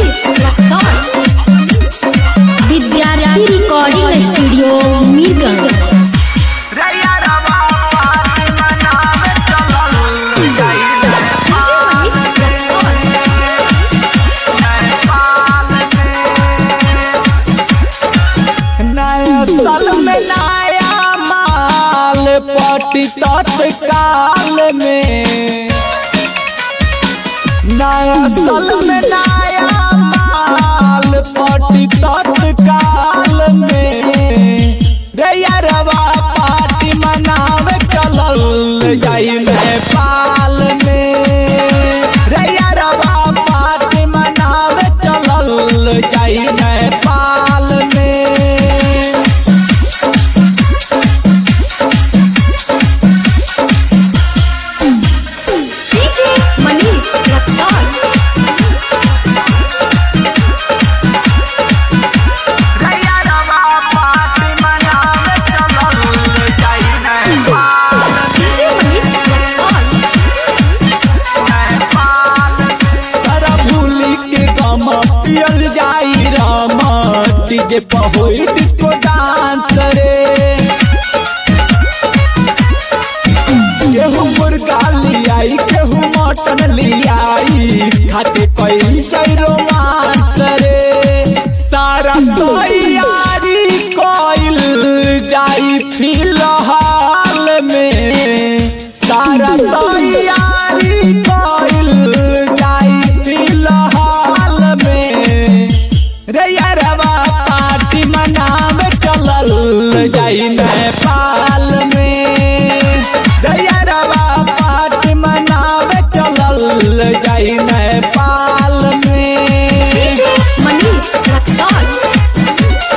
मनीष रक्सौल विद्यार्थी recording studio Mirganj रैया रवा पाती मनावे चलल जाई डीजे मनीष रक्सौल नेपाल में नया साल में नया माल पटी तत्काल में नया साल में नया माल पटी तत्काल में रे यारवा पार्टी मनावे चलल जाई नेपाल में रे यारवा पार्टी मनावे चलल जाई नेपाल में डीजे मनीष रक्सौल रैया रवा पार्टी मनावे चलल जाई नेपाल डीजे मनीष रक्सौल सारा भूली के गम पियल जाई राम डीजे पर होई डिस्को डांस रे केहू मुर्गा लियाई केहू मटन लियाई खाते कई जाई रोमांस रे सारा तैयारी कइल जाई फिलहाल में सारा तैयारी कइल जाई फिलहाल में रे यारवा पार्टी मनावे चलल जाई नेपाल में रे यारवा पार्टी मनावे चलल जाई नेपाल में डीजे मनीष रक्सौल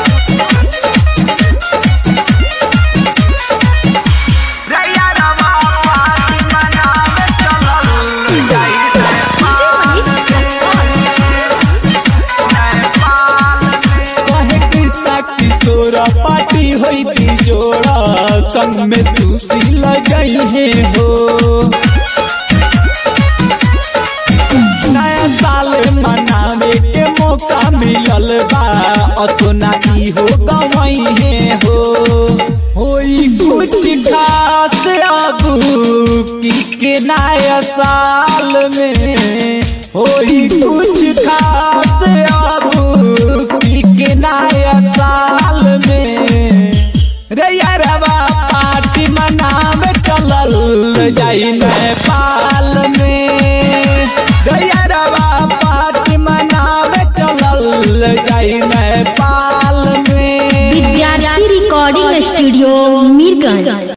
रैया रवा पार्टी मनावे चलल जाई डीजे मनीष रक्सौल कहे कृष्णा किशोर पार्टी होई थी जोड़ा संग में तुलसी लगई है हो नया साल मनावे के मौका मिलल बा अतोना की हो गवई है हो होई कुछ खास आगू की के नया साल में होई कुछ खास आगू की के नया साल में रे यारवा पार्टी मनावे चलल जाई नेपाल में रे यारवा पार्टी मनावे चलल जाई नेपाल में विद्यार्थी रिकॉर्डिंग स्टूडियो मीरगंज